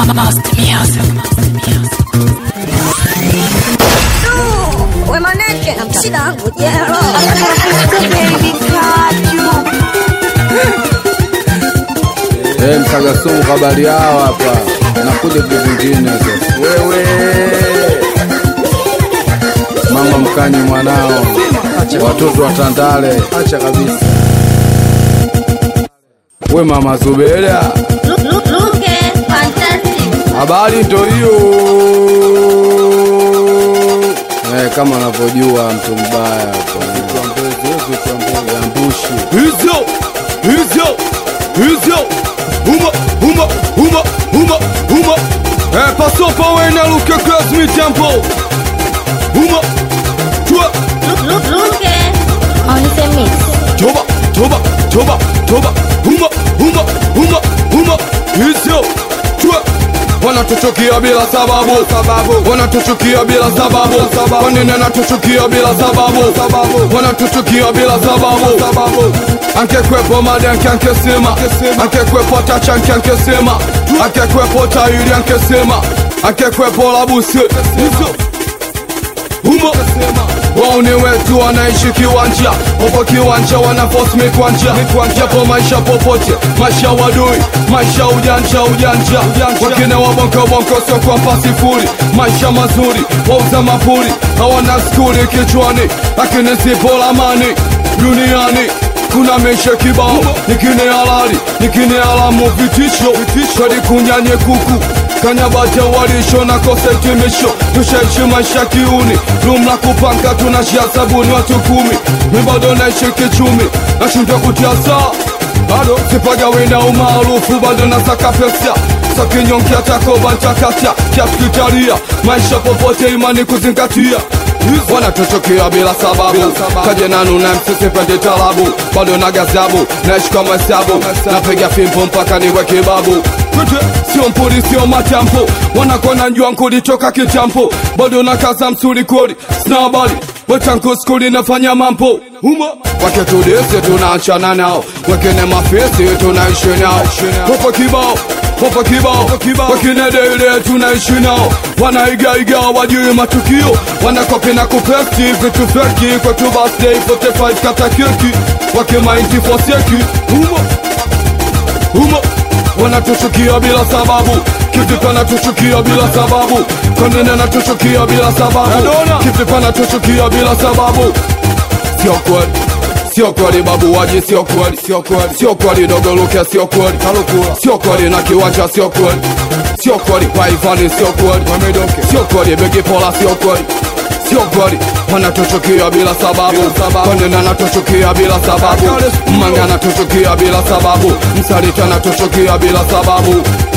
Master Music. Wemaneke shida yangu jero Eh, msagasumu habari yao hapa, nakuja vitu vingine sasa. Wewe mama mkanyi mwanao, watoto wa Tandale, acha kabisa. We mama Zubeda, Luke fantastic habari ndo hiyo eh, kama unavyojua mtu mbaya hapa ambushi Hizyo, hizyo, hizyo, huma, huma, huma, huma, huma. Eh, passo pa wena luke cross mi tempo. Huma, chua, Luke on the mix toba, toba, toba, toba. Huma, huma, huma, huma. Hizyo, chua. Wanatuchukia bila sababu, sababu. Wanatuchukia bila sababu, sababu. Kwa nini wanatuchukia bila sababu, sababu. Wanatuchukia bila sababu, sababu. Angekwepo madanki ankesema, angekwepo tachanki ankesema, angekwepo tairi ankesema, angekwepo labusi hizo humo wauni wetu wanaishi kiwanja popo kiwanja wanaforce mikwanja japo maisha popote maisha wadui maisha ujanja ujanja wakine wabonko bonko sio kwa pasifuri maisha mazuri wauza mapuri hawana skuli kichwani lakini sipo lamani duniani kuna mesha kibao nikine halali nikine alamu vitisho kadi kunyanye kuku kanyabata walisho na kosa hitimisho tushaishi maisha kiuni lumla kupanga tunashia sabuni watu kumi mi bado naishi kichumi nashindwa kutia saa bado sipaga wina umaarufu bado nasaka pesa sakinyonkia takoba ntakata kiaskitaria maisha popote imani kuzingatia wanatuchukia bila sababu kajenanu na msisipende talabu bado na gazabu naishi kwa mahesabu napiga fimbo mpaka niwe kibabu Kwete, sio mpuri sio matampo wanakona njua nkuli toka kitampo bado na kaza msuri kodi sina habari wetanku skuli nafanya mampo uma wakitudisi tunaachana nao wekene mafisi tunaishi nao popo kibao popo kibao wakine deile tunaishi nao wanaigaiga wajui matukio wanakopi na kupesti vitu feki kwetu birthday 45 kata keki wakimainti foseki uma humo wanatuchukia bila sababu kivipi wanatuchukia bila sababu konene anatuchukia bila sababu kivipi wanatuchukia bila sababu sio kweli sio kweli babu waji sio kweli sio kweli sio kweli dogo luke sio kweli kalukula sio kweli na kiwanja sio kweli sio kweli kwa ivani sio kweli wamedoke sio kweli begi pola sio kweli sio kweli wanatuchukia bila sababu konena anatuchukia bila sababu manga anatuchukia bila sababu msalita anatuchukia bila sababu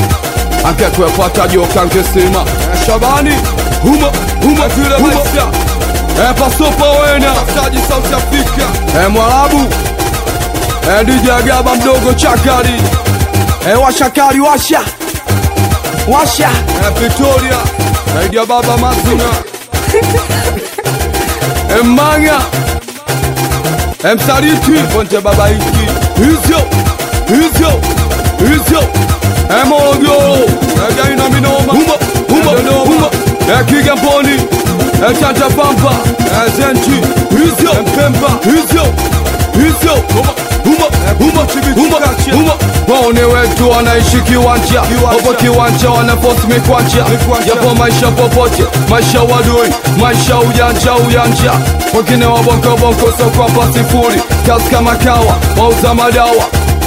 angekwepata joka nkesema shabani huma huma vile maisha Eh, pasopa wena taji South Africa eh, mwarabu eh, DJ Agaba mdogo chakari eh, washakari washa washa eh, Victoria zaidi ya baba Mazuna eh, Manga eh, Msaliti Ponte baba hiki hizyo hizyo hizyo eh, Morogoro eh, Gaina Minoma huma huma huma eh, Kigamboni eh, Chanja Pampa eh, Zenti hizyo eh, Mpemba hizyo hizyo huma huma huma huma huma waone wetu wanaishi kiwanja popo kiwanja wanaposti mikwanja japo maisha popote maisha wadui maisha ujanja ujanja wengine wabonko sio kwapa sifuri kazi kama kawa wauza madawa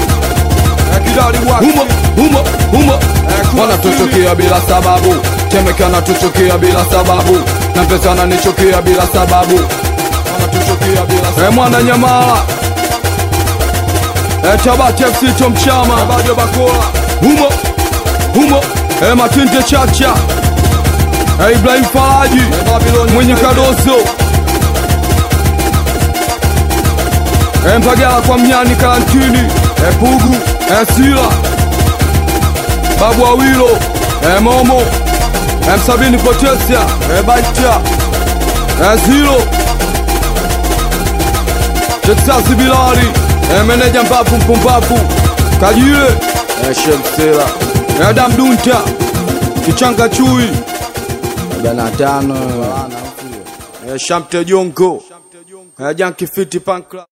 huma huma huma wanatuchukia bila sababu temeke anatuchukia bila sababu na pesa ananichukia bila sababu wanatuchukia bila sababu mwana nyamala Eh, Tabati FC Tomchama bado Bakola humo humo eh, Matinde Chacha eh, Ibrahim Faraji mwenye Kadoso eh, Mpagala kwa Mnyani Karantini eh, Pugu eh, Sila Babu Awilo eh, Momo eh, Msabini Potesia eh, Baita eh, Zilo Texas Bilali eh, meneja mbavu mpumbavu Kajile eh, Shemsela eh, Adam Dunta kichanga chui arobaini na tano eh, shamte jongo eh, janki fiti pankla